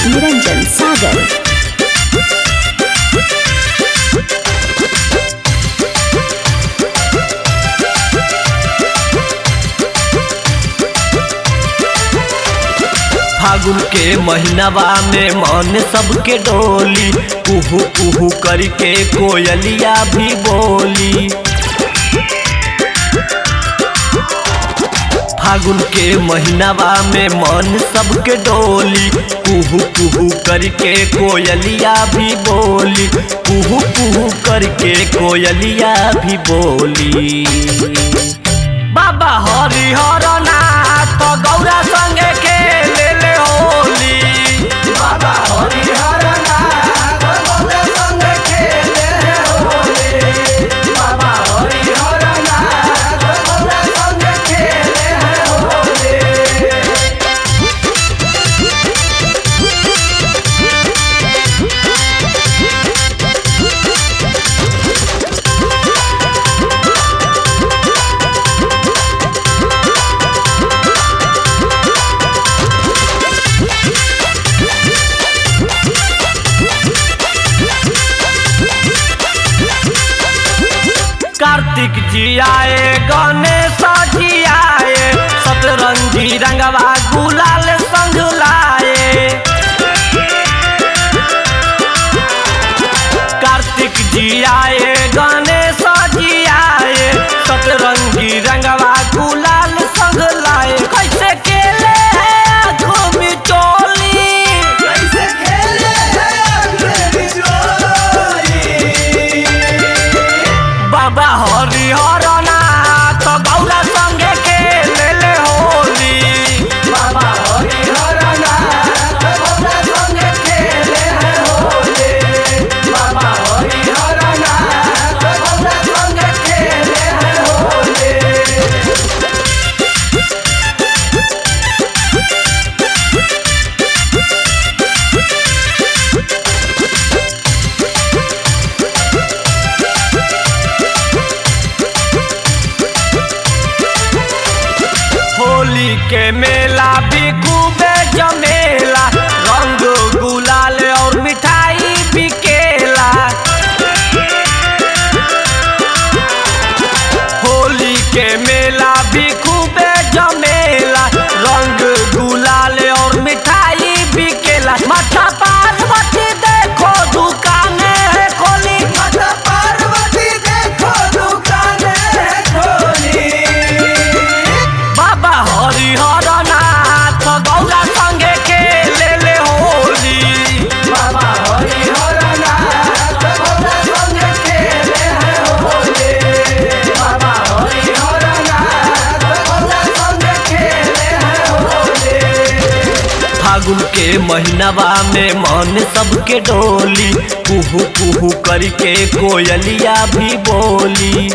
निरंजन सागर फागुन के महीनावा में मन सबके डोली कुहू कुहू करके कोयलिया भी बोली फागुन के महीनावा में मन सबके डोली कुहू कुहू करके कोयलिया भी बोली कुहू कुहू करके कोयलिया भी बोली बाबा हरि हर नाथ गौरा संगे के ले ले होली बाबा हरि हर नाथ गौरा संगे के ले ले होली बाबा हरि हर नाथ गौरा संगे के ले ले होली कार्तिक जी आए गणेश जी आए सतरंगी रंगवा गुलाल संग लाए कार्तिक जी आए गणेश जी आए सतरंगी रंगवा गुलाल संग लाए कैसे खेले हैं आँखों में चोली कैसे खेले हैं आँखों में चोली बाबा हरि हर नाथ गौरा संगे के ले ले होली बाबा हरि हर नाथ गौरा संगे के ले ले होली बाबा हरि हर नाथ गौरा संगे के ले ले होली होली के मेला भी खूबे जमेला रंग गुलाल और मिठाई बिकेला होली के मेला भी खूबे जमेला रंग गुलाल और मिठाई बिकेला माथा पार्वती देखो दुकाने है खोली माथा पार्वती देखो दुकाने है खोली बाबा हरि हर नाथ गौरा संगे के ले ले होली बाबा हरि हर नाथ गौरा संगे के ले ले होली बाबा हरि हर नाथ गौरा संगे के ले ले होली फागुन के महीनावा में मन सबके डोली कुहू कुहू करके कोयलिया भी बोली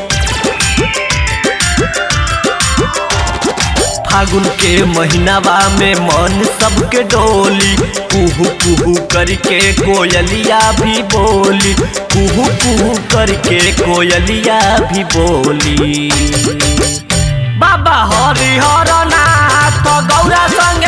फागुन के महीनावा में मन सबके डोली कुहू कुहू करके कोयलिया भी बोली कुहू कुहू करके कोयलिया भी बोली बाबा हरि हर नाथ गौरा संग